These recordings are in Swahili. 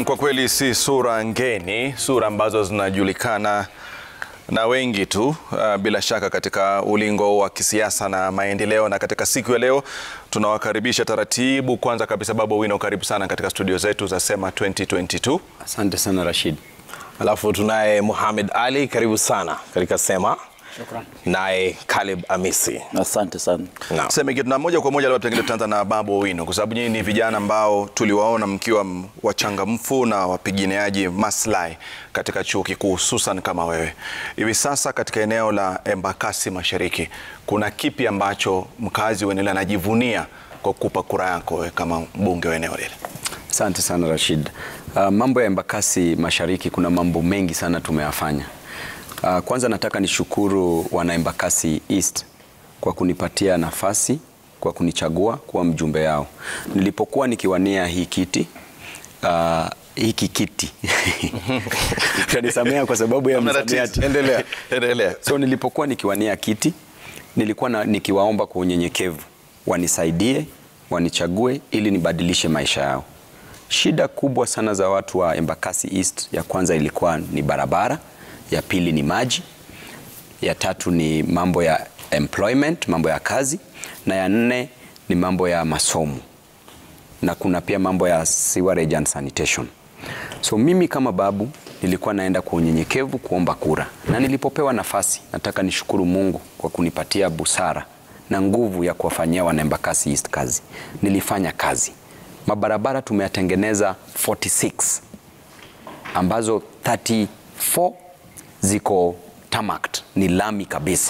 kwa kweli si sura ngeni, sura ambazo zinajulikana na wengi tu uh, bila shaka katika ulingo wa kisiasa na maendeleo. Na katika siku ya leo tunawakaribisha taratibu. Kwanza kabisa, Babu Owino, karibu sana katika studio zetu za Sema 2022. Asante sana Rashid. Alafu tunaye Muhammad Ali, karibu sana katika Sema. Shukran. Naye Caleb Amisi. Asante sana. Naam. Sema kitu na moja kwa moja, labda pengine tutaanza na Babu Owino kwa sababu nyinyi ni vijana ambao tuliwaona mkiwa m- wachangamfu na wapiganiaji maslahi katika chuo kikuu, hususan kama wewe. Hivi sasa katika eneo la Embakasi Mashariki, kuna kipi ambacho mkazi wa eneo anajivunia kwa kukupa kura yako wewe kama mbunge wa eneo lile? Asante sana Rashid. Uh, mambo ya Embakasi Mashariki kuna mambo mengi sana tumeyafanya. Uh, kwanza nataka nishukuru wana Embakasi East kwa kunipatia nafasi, kwa kunichagua kuwa mjumbe yao. Nilipokuwa nikiwania hii kiti uh, hiki kiti utanisamea kwa sababu ya Hamna msamiati. tatizo. Endelea. Endelea. So nilipokuwa nikiwania kiti nilikuwa na, nikiwaomba kwa unyenyekevu wanisaidie, wanichague ili nibadilishe maisha yao. Shida kubwa sana za watu wa Embakasi East, ya kwanza ilikuwa ni barabara, ya pili ni maji, ya tatu ni mambo ya employment, mambo ya kazi, na ya nne ni mambo ya masomo na kuna pia mambo ya sewerage and sanitation. So mimi kama babu nilikuwa naenda kwa unyenyekevu kuomba kura, na nilipopewa nafasi, nataka nishukuru Mungu kwa kunipatia busara na nguvu ya kuwafanyia wana Embakasi East kazi. Nilifanya kazi, mabarabara tumeyatengeneza 46 ambazo 34 ziko tarmacked, ni lami kabisa,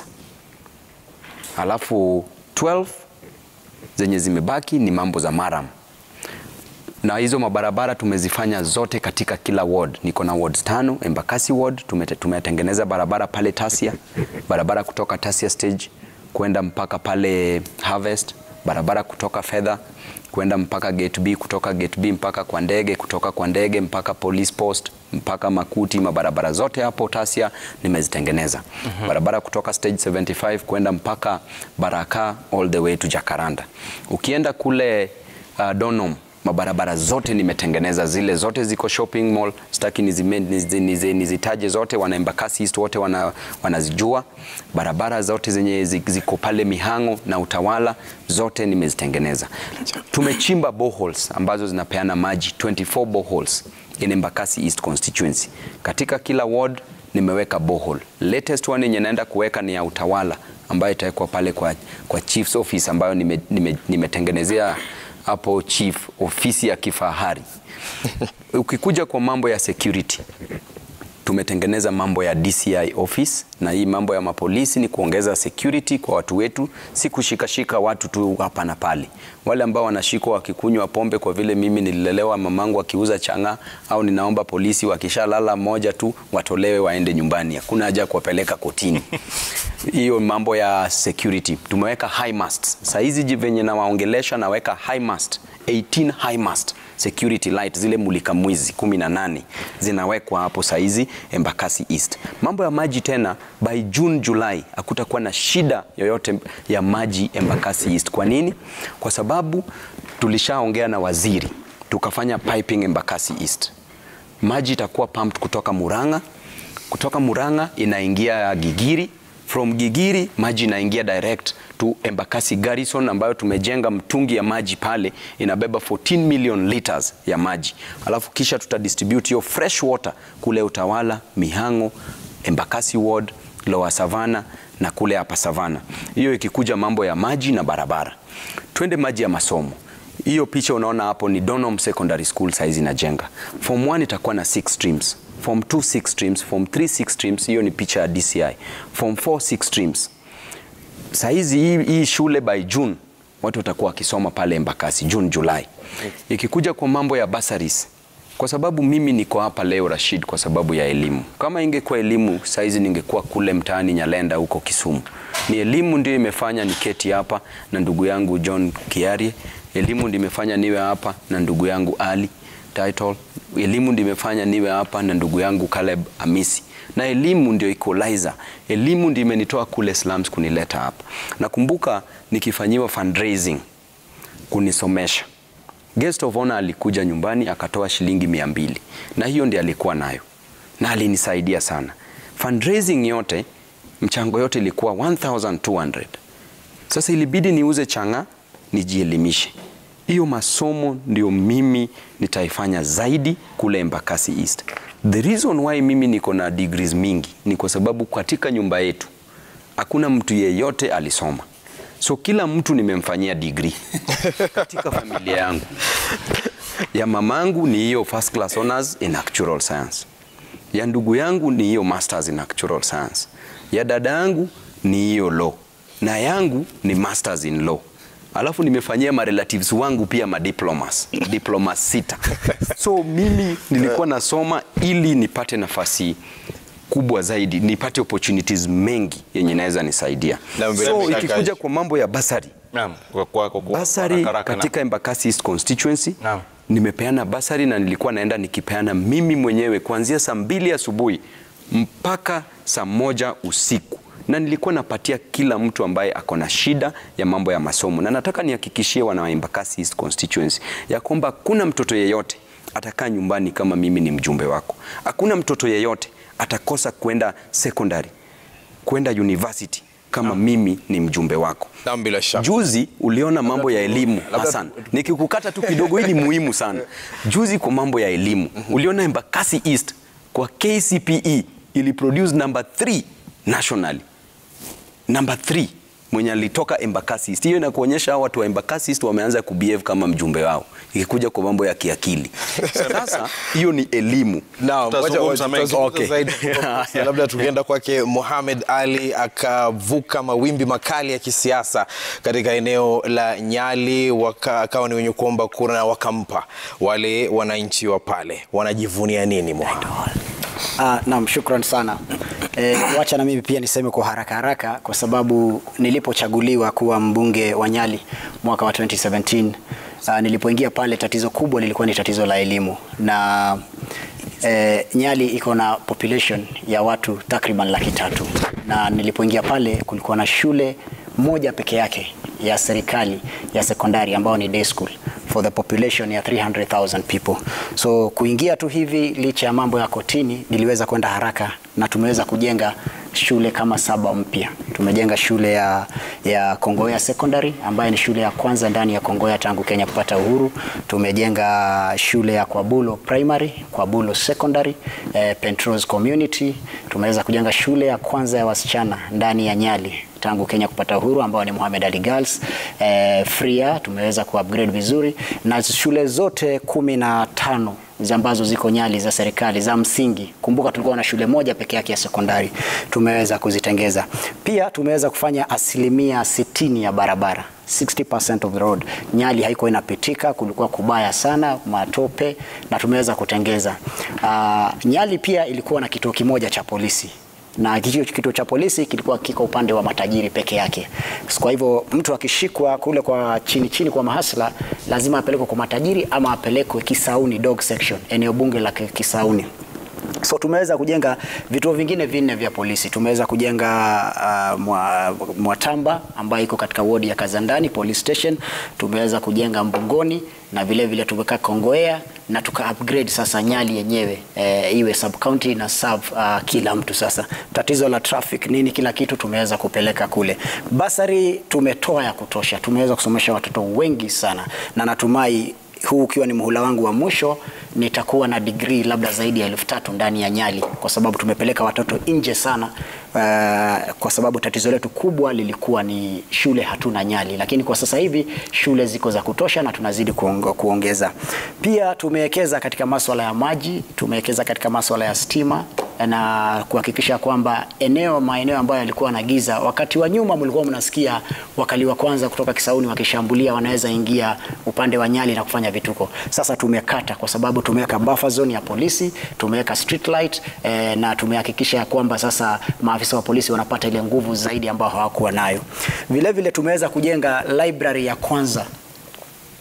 alafu 12 zenye zimebaki ni mambo za maram na hizo mabarabara tumezifanya zote katika kila ward. Niko na wards tano. Embakasi ward tumete- tumetengeneza barabara pale Tasia, barabara kutoka Tasia stage kwenda mpaka pale Harvest, barabara kutoka Fedha kwenda mpaka gate B, kutoka gate B mpaka kwa ndege, kutoka kwa ndege mpaka police post mpaka Makuti. Mabarabara zote hapo Tasia nimezitengeneza. Barabara kutoka stage 75 kwenda mpaka Baraka all the way to Jacaranda. Ukienda kule uh, Donom mabarabara zote nimetengeneza, zile zote ziko shopping mall. Sitaki nizime- nizi- nizi- nizitaje zote, wana Embakasi East wote wana, wanazijua. Barabara zote zenye zi- ziko pale Mihango na Utawala zote nimezitengeneza. Tumechimba boreholes ambazo zinapeana maji 24 boreholes in Embakasi East constituency. Katika kila ward nimeweka borehole. Latest one yenye naenda kuweka ni ya Utawala ambayo itawekwa pale kwa, kwa chief's office ambayo nime- nime- nimetengenezea hapo chief ofisi ya kifahari. Ukikuja kwa mambo ya security tumetengeneza mambo ya DCI office na hii mambo ya mapolisi ni kuongeza security kwa watu wetu, si kushikashika watu tu hapa na pale. Wale ambao wanashikwa wakikunywa pombe, kwa vile mimi nililelewa mamangu akiuza chang'aa, au ninaomba polisi wakishalala moja tu watolewe waende nyumbani, hakuna haja ya kuwapeleka kotini. Hiyo mambo ya security tumeweka high mast. Saa hizi ji- venye nawaongelesha naweka high mast 18 high mast security light zile mulika mwizi 18 zinawekwa hapo saizi Embakasi East. Mambo ya maji tena, by June July hakutakuwa na shida yoyote ya maji Embakasi East. Kwa nini? Kwa sababu tulishaongea na waziri tukafanya piping Embakasi East. Maji itakuwa pumped kutoka Murang'a, kutoka Murang'a inaingia Gigiri, from Gigiri maji inaingia direct to Embakasi Garrison ambayo tumejenga mtungi ya maji pale inabeba 14 million liters ya maji, alafu kisha tutadistribute hiyo fresh water kule Utawala, Mihango, Embakasi ward, Lower Savana na kule hapa Savana. Hiyo ikikuja mambo ya maji na barabara. Twende maji ya masomo. Hiyo picha unaona hapo ni Donholm Secondary School saizi inajenga. Form 1 itakuwa na 6 streams. Form 2 6 streams, form 3 6 streams, hiyo ni picha ya DCI. Form 4 6 streams. Saizi hii, hii shule by June watu watakuwa wakisoma pale Embakasi June July. Ikikuja kwa mambo ya bursaries kwa sababu mimi niko hapa leo Rashid, kwa sababu ya elimu. Kama ingekuwa elimu saizi ningekuwa kule mtaani Nyalenda huko Kisumu. Ni elimu ndio imefanya niketi hapa na ndugu yangu John Kiarie. Elimu ndio imefanya niwe hapa na ndugu yangu Ali Title. Elimu ndio imefanya niwe hapa na ndugu yangu Caleb Amisi na elimu ndio equalizer. Elimu ndio imenitoa kule slums kunileta hapa. Nakumbuka nikifanyiwa fundraising kunisomesha Guest of honor alikuja nyumbani akatoa shilingi mia mbili na hiyo ndiyo alikuwa nayo na alinisaidia sana. Fundraising yote mchango yote ilikuwa 1200 sasa ilibidi niuze chang'aa nijielimishe. Hiyo masomo ndio mimi nitaifanya zaidi kule Embakasi East. The reason why mimi niko na degrees mingi ni kwa sababu katika nyumba yetu hakuna mtu yeyote alisoma, so kila mtu nimemfanyia degree katika familia yangu. Ya mamangu ni hiyo first class honors in actual science, ya ndugu yangu ni hiyo masters in actual science, ya dada yangu ni hiyo law na yangu ni masters in law alafu nimefanyia marelatives wangu pia madiplomas diplomas sita so mimi nilikuwa nasoma ili nipate nafasi kubwa zaidi nipate opportunities mengi yenye naweza nisaidia Na bila so shaka- ikikuja kwa mambo ya basari Naam, kwa- kwa- kwa- kwa- basari haraka haraka, katika Embakasi East constituency Naam. nimepeana basari na nilikuwa naenda nikipeana mimi mwenyewe kuanzia saa mbili asubuhi mpaka saa moja usiku na nilikuwa napatia kila mtu ambaye ako na shida ya mambo ya masomo, na nataka nihakikishie wana wa Embakasi East constituency ya kwamba hakuna mtoto yeyote atakaa nyumbani kama mimi ni mjumbe wako. Hakuna mtoto yeyote atakosa kwenda secondary, kwenda university kama mimi ni mjumbe wako. Naam, bila shaka. Juzi uliona mambo ya elimu labda- Hassan, nikikukata tu kidogo, hii ni muhimu sana. Juzi kwa mambo ya elimu uliona Embakasi East kwa KCPE ili produce number 3 nationally, number 3 mwenye alitoka Embakasi East. Hiyo inakuonyesha hao watu wa Embakasi East wameanza kubehave kama mjumbe wao, ikikuja kwa mambo ya kiakili. Sasa hiyo ni elimu. Naam, Tutazungumza wacha- mengi. tutazungumza Okay. zaidi. labda tukienda kwake Mohamed Ali akavuka mawimbi makali ya kisiasa katika eneo la Nyali, waka- akawa ni wenye kuomba kura na wakampa. Wale wananchi wa pale wanajivunia nini Mohamed? Ah, naam, shukran sana. E, wacha na mimi pia niseme kwa haraka haraka kwa sababu nilipochaguliwa kuwa mbunge wa Nyali mwaka wa 2017 ah, nilipoingia pale tatizo kubwa lilikuwa ni tatizo la elimu na e, Nyali iko na population ya watu takriban laki tatu na nilipoingia pale kulikuwa na shule moja peke yake ya serikali ya sekondari ambao ni day school for the population ya 300,000 people. So kuingia tu hivi licha ya mambo ya kotini niliweza kwenda haraka na tumeweza kujenga shule kama saba mpya. Tumejenga shule ya, ya Kongoya Secondary ambayo ni shule ya kwanza ndani ya Kongoya tangu Kenya kupata uhuru. Tumejenga shule ya Kwabulo Primary, Kwabulo Secondary, eh, Pentrose Community. Tumeweza kujenga shule ya kwanza ya wasichana ndani ya Nyali tangu Kenya kupata uhuru ambao ni Mohamed Ali Girls eh, Fria tumeweza kuupgrade vizuri na shule zote kumi na tano ambazo ziko Nyali za serikali za msingi. Kumbuka tulikuwa na shule moja peke yake ya sekondari, tumeweza kuzitengeza. Pia tumeweza kufanya asilimia sitini ya barabara 60% of the road. Nyali haikuwa inapitika, kulikuwa kubaya sana, matope na tumeweza kutengeza. Uh, Nyali pia ilikuwa na kituo kimoja cha polisi na kituo, kituo cha polisi kilikuwa kiko upande wa matajiri peke yake. Kwa hivyo mtu akishikwa kule kwa chini chini kwa mahasla lazima apelekwe kwa matajiri ama apelekwe Kisauni dog section, eneo bunge la Kisauni. So tumeweza kujenga vituo vingine vinne vya polisi. Tumeweza kujenga uh, mwa, Mwatamba ambayo iko katika wodi ya Kazandani police station. Tumeweza kujenga Mbungoni na vile vile tumeka Kongoea na tuka upgrade sasa Nyali yenyewe e, iwe sub county na serve uh, kila mtu sasa. Tatizo la traffic nini, kila kitu tumeweza kupeleka kule. Basari tumetoa ya kutosha, tumeweza kusomesha watoto wengi sana na natumai huu ukiwa ni muhula wangu wa mwisho nitakuwa na degree labda zaidi ya elfu tatu ndani ya Nyali kwa sababu tumepeleka watoto nje sana. Uh, kwa sababu tatizo letu kubwa lilikuwa ni shule hatuna Nyali, lakini kwa sasa hivi shule ziko za kutosha na tunazidi kuongo, kuongeza. Pia tumewekeza katika masuala ya maji, tumewekeza katika masuala ya stima na kuhakikisha kwamba eneo maeneo ambayo yalikuwa na giza, wakati wa nyuma mlikuwa mnasikia wakali wa kwanza kutoka Kisauni wakishambulia wanaweza ingia upande wa Nyali na kufanya vituko. Sasa tumekata kwa sababu tumeweka buffer zone ya polisi, tumeweka street light eh, na tumehakikisha ya kwamba sasa maafisa wa polisi wanapata ile nguvu zaidi ambayo hawakuwa nayo. Vile vile tumeweza kujenga library ya kwanza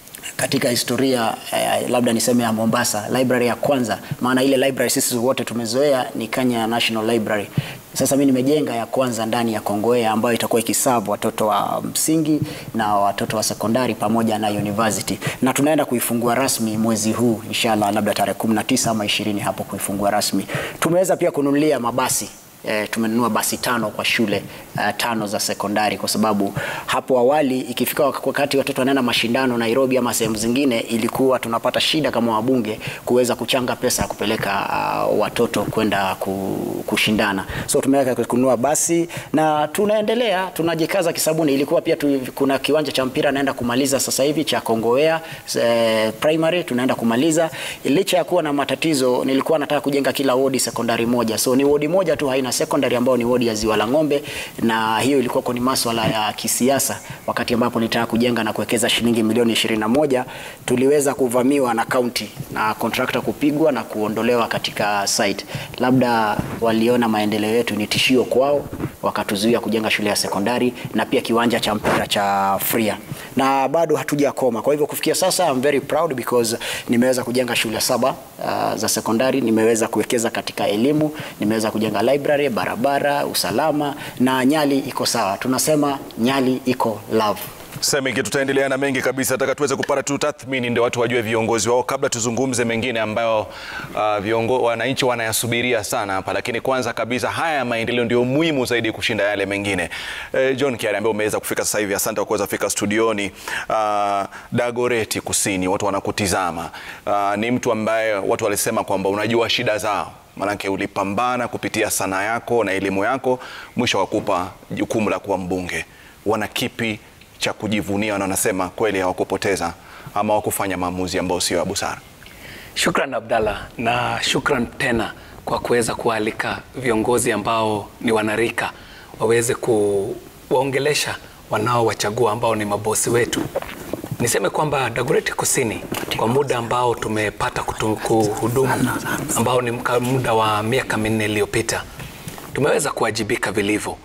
katika historia eh, labda niseme ya Mombasa, library ya kwanza, maana ile library sisi wote tumezoea ni Kenya National Library. Sasa mimi nimejenga ya kwanza ndani ya Kongowea ambayo itakuwa ikisavu watoto wa msingi na watoto wa sekondari pamoja na university, na tunaenda kuifungua rasmi mwezi huu inshallah, labda tarehe 19 ama 20 hapo kuifungua rasmi. Tumeweza pia kununulia mabasi E, tumenunua basi tano kwa shule uh, tano za sekondari kwa sababu hapo awali ikifika wakati watoto wanaenda mashindano Nairobi ama sehemu zingine, ilikuwa tunapata shida kama wabunge kuweza kuchanga pesa ya kupeleka uh, watoto kwenda kushindana. So tumeweka kununua basi na tunaendelea tunajikaza kisabuni. Ilikuwa pia tu, kuna kiwanja cha mpira naenda kumaliza sasa hivi cha Kongowea eh, primary tunaenda kumaliza. Licha ya kuwa na matatizo, nilikuwa nataka kujenga kila wodi sekondari moja, so ni wodi moja tu haina secondary ambayo ni wodi ya Ziwa la Ng'ombe, na hiyo ilikuwa ni masuala ya kisiasa. Wakati ambapo nitaka kujenga na kuwekeza shilingi milioni ishirini na moja tuliweza kuvamiwa na county na contractor kupigwa na kuondolewa katika site. Labda waliona maendeleo yetu ni tishio kwao, wakatuzuia kujenga shule ya sekondari na pia kiwanja cha mpira cha Fria, na bado hatujakoma. Kwa hivyo kufikia sasa I'm very proud because nimeweza kujenga shule saba uh, za sekondari, nimeweza kuwekeza katika elimu, nimeweza kujenga library, barabara, usalama na Nyali iko sawa. Tunasema Nyali iko love. Semiki, tutaendelea na mengi kabisa, nataka tuweze kupata tu tathmini ndio watu wajue viongozi wao, kabla tuzungumze mengine ambayo uh, viongo, wananchi wanayasubiria sana hapa, lakini kwanza kabisa haya ya maendeleo ndio muhimu zaidi kushinda yale mengine. Eh, John Kiari ambaye umeweza kufika sasa hivi, asante kwa kuweza kufika studioni. Uh, Dagoreti Kusini, watu wanakutizama. Uh, ni mtu ambaye watu walisema kwamba unajua shida zao Maanake ulipambana kupitia sanaa yako na elimu yako, mwisho wakupa jukumu la kuwa mbunge. Wana kipi cha kujivunia na wanasema kweli hawakupoteza ama hawakufanya maamuzi ambayo sio ya busara? Shukran Abdalla, na shukran tena kwa kuweza kualika viongozi ambao ni wanarika waweze kuwaongelesha wanaowachagua ambao ni mabosi wetu. Niseme kwamba Dagoretti Kusini kwa muda ambao tumepata kuhudumu ambao ni muda wa miaka minne iliyopita tumeweza kuwajibika vilivyo,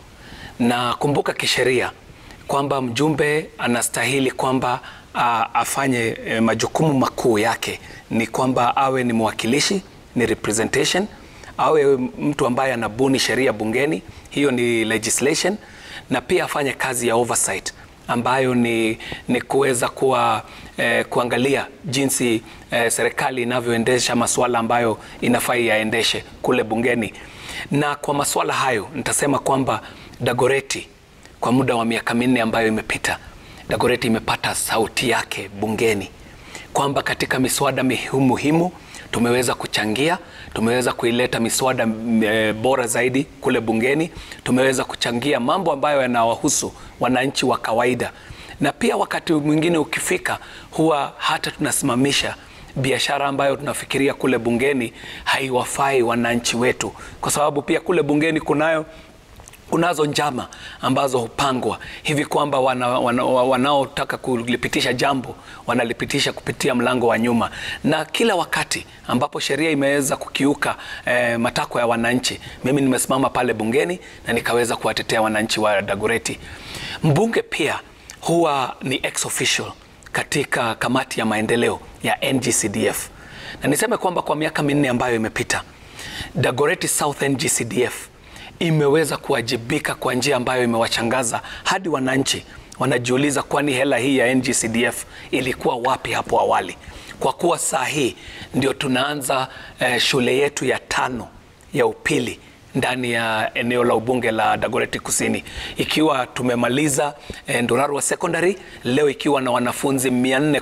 na kumbuka kisheria kwamba mjumbe anastahili kwamba a, afanye e, majukumu makuu yake ni kwamba awe ni mwakilishi, ni representation, awe mtu ambaye anabuni sheria bungeni, hiyo ni legislation, na pia afanye kazi ya oversight ambayo ni, ni kuweza kuwa eh, kuangalia jinsi eh, serikali inavyoendesha masuala ambayo inafaa yaendeshe kule bungeni. Na kwa masuala hayo nitasema kwamba Dagoretti kwa muda wa miaka minne ambayo imepita, Dagoretti imepata sauti yake bungeni, kwamba katika miswada muhimu tumeweza kuchangia, tumeweza kuileta miswada e, bora zaidi kule bungeni, tumeweza kuchangia mambo ambayo yanawahusu wananchi wa kawaida, na pia wakati mwingine ukifika, huwa hata tunasimamisha biashara ambayo tunafikiria kule bungeni haiwafai wananchi wetu, kwa sababu pia kule bungeni kunayo kunazo njama ambazo hupangwa hivi kwamba wanaotaka wana, wana kulipitisha jambo wanalipitisha kupitia mlango wa nyuma, na kila wakati ambapo sheria imeweza kukiuka eh, matakwa ya wananchi, mimi nimesimama pale bungeni na nikaweza kuwatetea wananchi wa Dagoretti. Mbunge pia huwa ni ex official katika kamati ya maendeleo ya NGCDF, na niseme kwamba kwa miaka minne ambayo imepita Dagoretti South NGCDF imeweza kuwajibika kwa njia ambayo imewachangaza hadi wananchi wanajiuliza, kwani hela hii ya NGCDF ilikuwa wapi hapo awali? Kwa kuwa saa hii ndio tunaanza eh, shule yetu ya tano ya upili ndani ya eneo la ubunge la Dagoretti Kusini, ikiwa tumemaliza eh, Ndorarua Secondary leo ikiwa na wanafunzi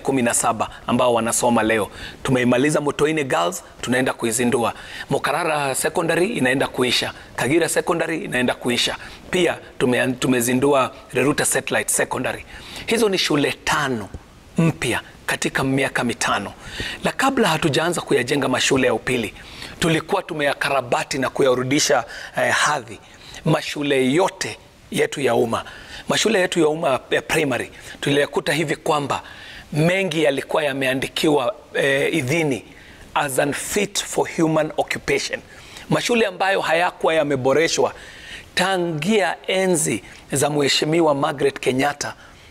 417 ambao wanasoma leo. Tumeimaliza Motoine Girls, tunaenda kuizindua. Mokarara Secondary inaenda kuisha. Kagira Secondary inaenda kuisha. Pia tume, tumezindua Reruta Satellite Secondary. Hizo ni shule tano mpya katika miaka mitano, na kabla hatujaanza kuyajenga mashule ya upili tulikuwa tumeyakarabati na kuyarudisha eh, hadhi mashule yote yetu ya umma. Mashule yetu ya umma ya primary tuliyakuta hivi kwamba mengi yalikuwa yameandikiwa eh, idhini as unfit for human occupation, mashule ambayo hayakuwa yameboreshwa tangia enzi za Mheshimiwa Margaret Kenyatta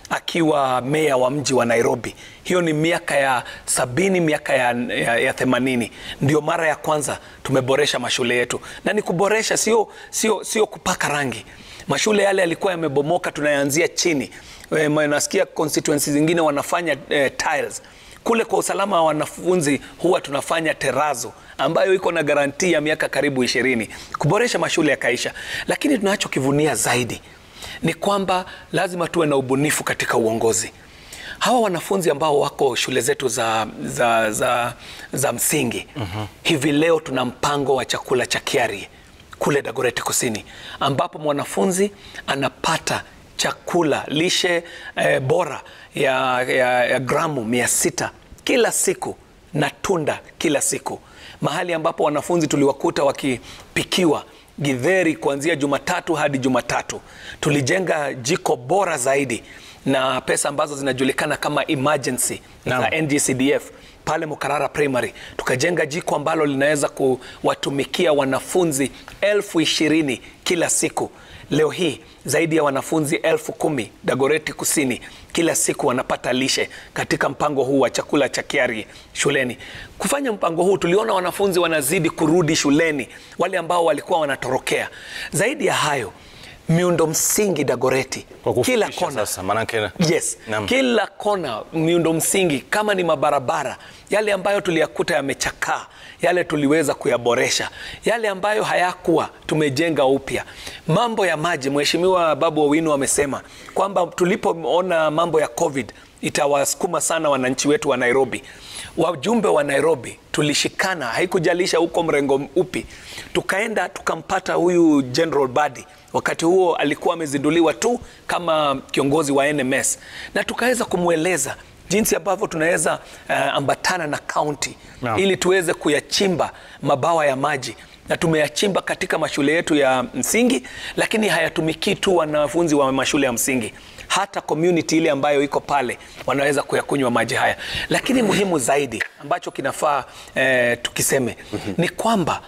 akiwa meya wa mji wa Nairobi. Hiyo ni miaka ya sabini, miaka ya, ya, ya themanini. Ndio mara ya kwanza tumeboresha mashule yetu, na ni kuboresha, sio, sio, sio kupaka rangi. Mashule yale yalikuwa yamebomoka, tunayaanzia chini. E, nasikia constituencies zingine wanafanya e, tiles kule kwa usalama wa wanafunzi huwa tunafanya terazo ambayo iko na garantii ya miaka karibu ishirini kuboresha mashule yakaisha. Lakini tunachokivunia zaidi ni kwamba lazima tuwe na ubunifu katika uongozi. Hawa wanafunzi ambao wako shule zetu za, za, za, za msingi mm-hmm. hivi leo tuna mpango wa chakula cha Kiari kule Dagoretti Kusini ambapo mwanafunzi anapata chakula lishe eh, bora ya, ya, ya gramu mia sita kila siku na tunda kila siku, mahali ambapo wanafunzi tuliwakuta wakipikiwa githeri kuanzia Jumatatu hadi Jumatatu. Tulijenga jiko bora zaidi na pesa ambazo zinajulikana kama emergency za NGCDF pale Mukarara Primary tukajenga jiko ambalo linaweza kuwatumikia wanafunzi elfu ishirini kila siku. Leo hii zaidi ya wanafunzi elfu kumi Dagoretti Kusini kila siku wanapata lishe katika mpango huu wa chakula cha Kiari shuleni. Kufanya mpango huu, tuliona wanafunzi wanazidi kurudi shuleni, wale ambao walikuwa wanatorokea. Zaidi ya hayo miundo msingi Dagoretti Kwa kufupisha kila kona sasa, manake Yes, Naam. kila kona miundo msingi, kama ni mabarabara yale ambayo tuliyakuta yamechakaa, yale tuliweza kuyaboresha, yale ambayo hayakuwa tumejenga upya. Mambo ya maji, Mheshimiwa Babu Owino amesema kwamba tulipoona mambo ya COVID itawasukuma sana wananchi wetu wa Nairobi. Wajumbe wa Nairobi tulishikana, haikujalisha huko mrengo upi, tukaenda tukampata huyu General Badi wakati huo alikuwa amezinduliwa tu kama kiongozi wa NMS na tukaweza kumweleza jinsi ambavyo tunaweza uh, ambatana na kaunti Naam. ili tuweze kuyachimba mabawa ya maji na tumeyachimba katika mashule yetu ya msingi, lakini hayatumikii tu wanafunzi wa mashule ya msingi, hata community ile ambayo iko pale wanaweza kuyakunywa maji haya. Lakini muhimu zaidi ambacho kinafaa eh, tukiseme ni kwamba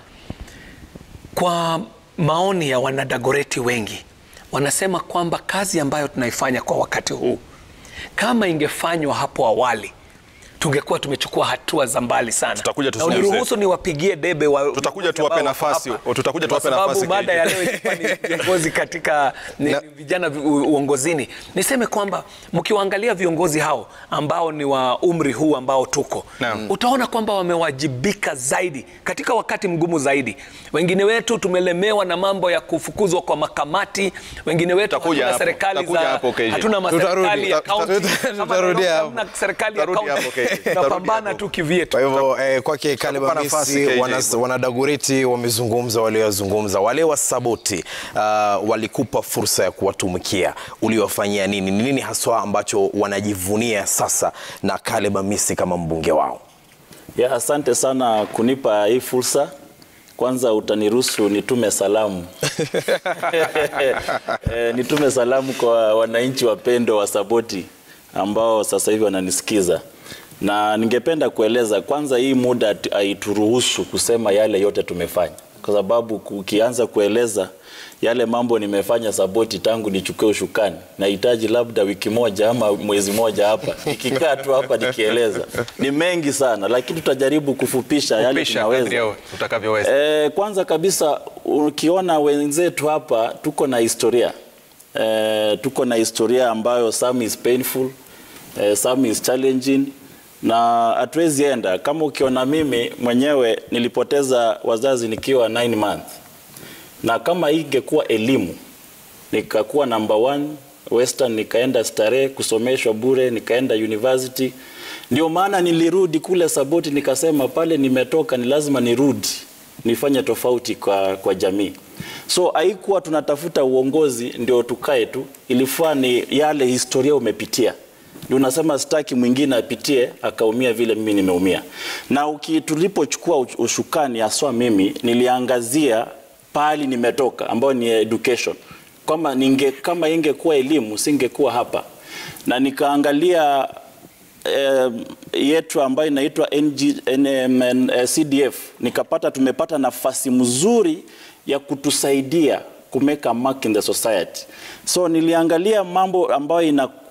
kwa maoni ya wanadagoreti wengi wanasema kwamba kazi ambayo tunaifanya kwa wakati huu kama ingefanywa hapo awali tungekuwa tumechukua hatua za mbali sana. Tutakuja na tuzungumze. uniruhusu niwapigie debe wa Tutakuja wote tuwape ambao wako nafasi, hapa. tutakuja Kwa tuwape sababu nafasi baada ya KG. leo ilikuwa ni viongozi katika ni, vijana vi- u- uongozini. Niseme kwamba mkiwaangalia viongozi hao ambao ni wa umri huu ambao tuko Naam. utaona kwamba wamewajibika zaidi katika wakati mgumu zaidi. Wengine wetu tumelemewa na mambo ya kufukuzwa kwa makamati, wengine wetu Tutakuja hatuna hapo, serikali tutakuja za hapo, KG. hatuna maserikali Tutarudi, ya tuta- kaunti. tuta- Kama tutarudi Nairobi hapo. hatuna serikali ya Tutarudi hapo, kaunti. KG. Tutarudi Tunapambana hapo. tu kivyetu. Kwa hivyo eh, kwake Caleb Tutakupa nafasi, Amisi, KJ. wana, wanadagoreti wamezungumza walioyazungumza. Wale wa Saboti uh, walikupa fursa ya kuwatumikia, uliwafanyia nini? Ni nini haswa ambacho wanajivunia sasa na Caleb Amisi kama mbunge wao? Ya, asante sana kunipa hii fursa. Kwanza utaniruhusu nitume salamu e, nitume salamu kwa wananchi wapendo wa Saboti ambao sasa hivi wananisikiza, na ningependa kueleza kwanza, hii muda hatu- haituruhusu kusema yale yote tumefanya, kwa sababu ukianza kueleza yale mambo nimefanya Saboti tangu nichukue ushukani, nahitaji labda wiki moja ama mwezi moja hapa nikikaa tu hapa nikieleza, ni mengi sana, lakini tutajaribu kufupisha yale Pisha kadri tunaweza. ya utakavyoweza. E, kwanza kabisa ukiona wenzetu hapa tuko na historia e, tuko na historia ambayo some is painful e, some is challenging na hatuwezi enda kama ukiona mimi mwenyewe nilipoteza wazazi nikiwa 9 months na kama hii ingekuwa elimu nikakuwa number one Western, nikaenda Starehe kusomeshwa bure, nikaenda university. Ndio maana nilirudi kule Saboti, nikasema pale nimetoka ni lazima nirudi nifanye tofauti kwa, kwa jamii. So haikuwa tunatafuta uongozi ndio tukae tu, ilifaa ni yale historia umepitia ndio unasema sitaki mwingine apitie akaumia vile mimi nimeumia. Na uki, tulipochukua ush- ushukani haswa mimi niliangazia pahali nimetoka ambayo ni education. Kama ninge kama ingekuwa elimu singekuwa hapa. Na nikaangalia eh, yetu ambayo inaitwa NG, NMN, eh, CDF nikapata tumepata nafasi mzuri ya kutusaidia kumeka mark in the society. So niliangalia mambo ambayo ina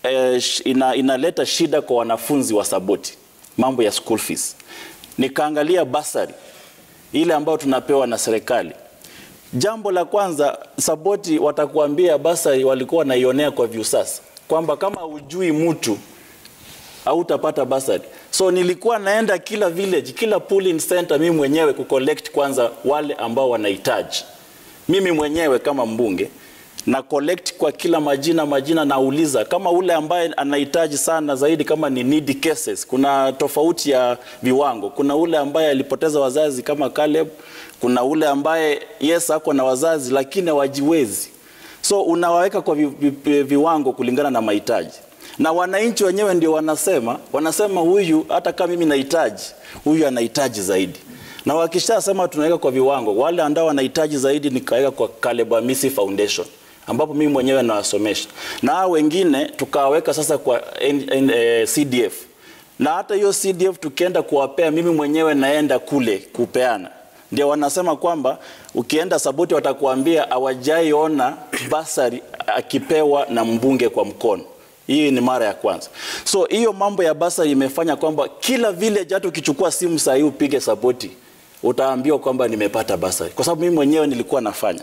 eh, sh- ina, inaleta shida kwa wanafunzi wa Saboti, mambo ya school fees. Nikaangalia basari ile ambayo tunapewa na serikali. Jambo la kwanza, Saboti watakuambia basari walikuwa wanaionea kwa Viusasa kwamba kama hujui mtu hautapata basari. So nilikuwa naenda kila village, kila polling center mimi mwenyewe kucollect kwanza wale ambao wanahitaji. Mimi mwenyewe kama mbunge na collect kwa kila majina majina, nauliza kama ule ambaye anahitaji sana zaidi, kama ni needy cases, kuna tofauti ya viwango. Kuna ule ambaye alipoteza wazazi kama Caleb, kuna ule ambaye yes ako na wazazi lakini hawajiwezi, so unawaweka kwa vi, vi, viwango kulingana na mahitaji na wananchi wenyewe ndio wanasema wanasema huyu hata kama mimi nahitaji huyu anahitaji zaidi na wakishasema tunaweka kwa viwango wale ambao wanahitaji zaidi nikaweka kwa Caleb Amisi Foundation ambapo mimi mwenyewe nawasomesha na hao wengine tukaweka sasa kwa N, N, eh, CDF na hata hiyo CDF tukienda kuwapea mimi mwenyewe naenda kule kupeana ndio wanasema kwamba ukienda Saboti watakuambia hawajaiona basari akipewa na mbunge kwa mkono hii ni mara ya kwanza. So hiyo mambo ya basari imefanya kwamba kila village, hata ukichukua simu saa hii upige Saboti, utaambiwa kwamba nimepata basari, kwa sababu mimi mwenyewe nilikuwa nafanya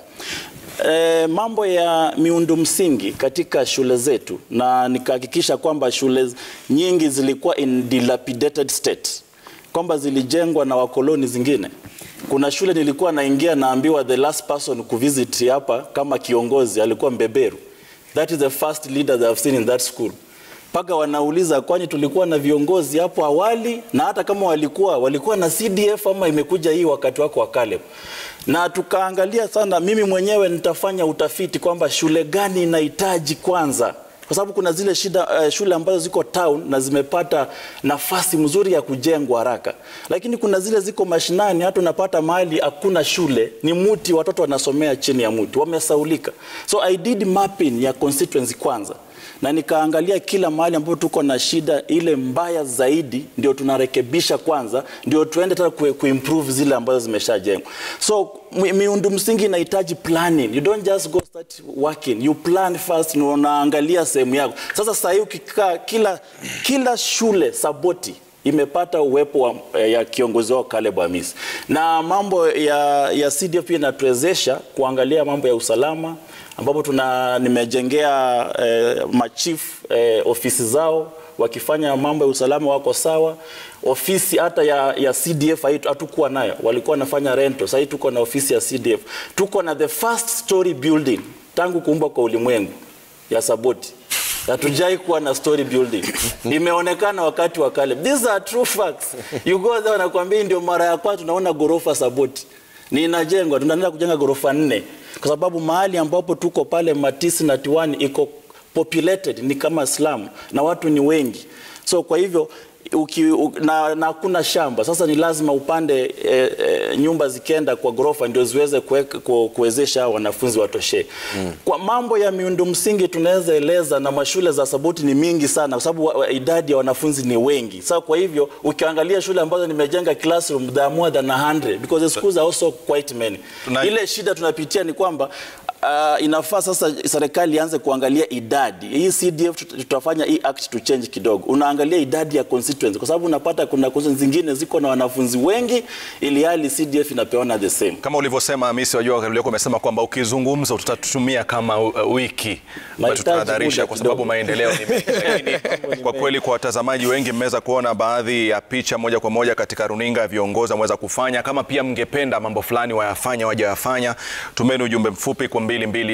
e, mambo ya miundo msingi katika shule zetu, na nikahakikisha kwamba shule nyingi zilikuwa in dilapidated state, kwamba zilijengwa na wakoloni zingine. Kuna shule nilikuwa naingia naambiwa the last person kuvisit hapa kama kiongozi alikuwa mbeberu That is the first leader that I've seen in that school. Mpaka wanauliza kwani tulikuwa na viongozi hapo awali, na hata kama walikuwa walikuwa na CDF ama imekuja hii wakati wako wa Caleb. Na tukaangalia sana, mimi mwenyewe nitafanya utafiti kwamba shule gani inahitaji kwanza kwa sababu kuna zile shida, uh, shule ambazo ziko town na zimepata nafasi mzuri ya kujengwa haraka, lakini kuna zile ziko mashinani, hata unapata mahali hakuna shule, ni muti, watoto wanasomea chini ya muti, wamesaulika. So I did mapping ya constituency kwanza na nikaangalia kila mahali ambapo tuko na shida ile mbaya zaidi, ndio tunarekebisha kwanza, ndio tuende tena ku, kuimprove zile ambazo zimeshajengwa. So mi- miundo msingi inahitaji planning. You don't just go start working. You plan first, na unaangalia sehemu yako. Sasa sasa hii ukikaa kila kila shule Saboti imepata uwepo wa, ya kiongozi wao Caleb Hamisi, na mambo ya, ya CDF pia inatuwezesha kuangalia mambo ya usalama ambapo tuna nimejengea eh, machief eh, ofisi zao wakifanya mambo ya usalama wako sawa. Ofisi hata ya, ya CDF haitu- hatukuwa nayo, walikuwa wanafanya rento. Sasa hii tuko na ofisi ya CDF, tuko na the first story building tangu kuumbwa kwa ulimwengu ya Saboti. Hatujai kuwa na story building. Imeonekana wakati wa Caleb. These are true facts. You go there wanakuambia hii ndio mara ya kwanza tunaona ghorofa Saboti. Ni inajengwa, tunaenda kujenga ghorofa nne kwa sababu mahali ambapo tuko pale Matisi na Tiwani iko populated ni kama slum na watu ni wengi. So kwa hivyo uki, u, na, na hakuna shamba sasa, ni lazima upande e, e, nyumba zikienda kwa ghorofa ndio ziweze kuweka- ku- kuwezesha hao wanafunzi watoshe. Mm. Kwa mambo ya miundo msingi tunaweza eleza, na mashule za Saboti ni mingi sana, kwa sababu wa- wa- idadi ya wanafunzi ni wengi. Sasa kwa hivyo ukiangalia shule ambazo nimejenga classroom there are more than 100 because the schools are also quite many. Tuna- Ile shida tunapitia ni kwamba Uh, inafaa sasa serikali ianze kuangalia idadi hii CDF tut- tutafanya hii act to change kidogo, unaangalia idadi ya constituency, kwa sababu unapata kuna constituency zingine ziko na wanafunzi wengi, ili hali CDF inapeana the same. Kama ulivyosema Hamisi, wajua ulikuwa umesema kwamba ukizungumza utatutumia kama uh, wiki ambayo Mahitaji tutahadharisha muda kwa sababu kidogo. maendeleo ni mengi. Lakini kwa kweli kwa watazamaji wengi mmeweza kuona baadhi ya picha moja kwa moja katika runinga ya viongozi wameweza kufanya. Kama pia mngependa mambo fulani wayafanya waje wayafanya, tumeni ujumbe mfupi kwa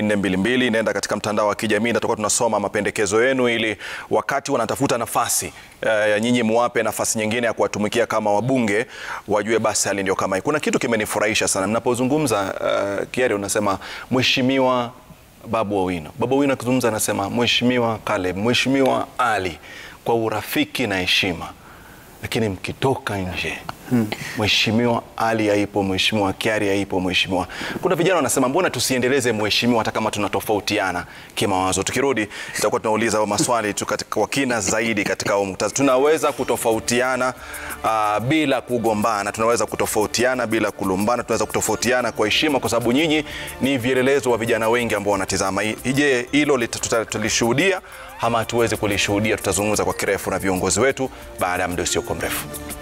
22422 nenda katika mtandao wa kijamii na tutakuwa tunasoma mapendekezo yenu, ili wakati wanatafuta nafasi eh, ya nyinyi muwape nafasi nyingine ya kuwatumikia kama wabunge, wajue basi hali ndio kama hii. Kuna kitu kimenifurahisha sana mnapozungumza, uh, Kiari unasema mheshimiwa Babu Owino. Babu Owino akizungumza anasema mheshimiwa Caleb, mheshimiwa Ali, kwa urafiki na heshima, lakini mkitoka nje Mheshimiwa Ali haipo, Mheshimiwa Kiari haipo, Mheshimiwa. Kuna vijana wanasema mbona tusiendeleze mheshimiwa hata kama tunatofautiana kimawazo. Tukirudi tutakuwa tunauliza hayo maswali tu katika kwa kina zaidi katika huo muktadha. Tunaweza kutofautiana uh, bila kugombana, tunaweza kutofautiana bila kulumbana, tunaweza kutofautiana kwa heshima, kwa sababu nyinyi ni vielelezo wa vijana wengi ambao wanatizama. Je, hilo lita- tuta- tutalishuhudia ama hatuwezi kulishuhudia? Tutazungumza kwa kirefu na viongozi wetu baada ya muda usiokuwa mrefu.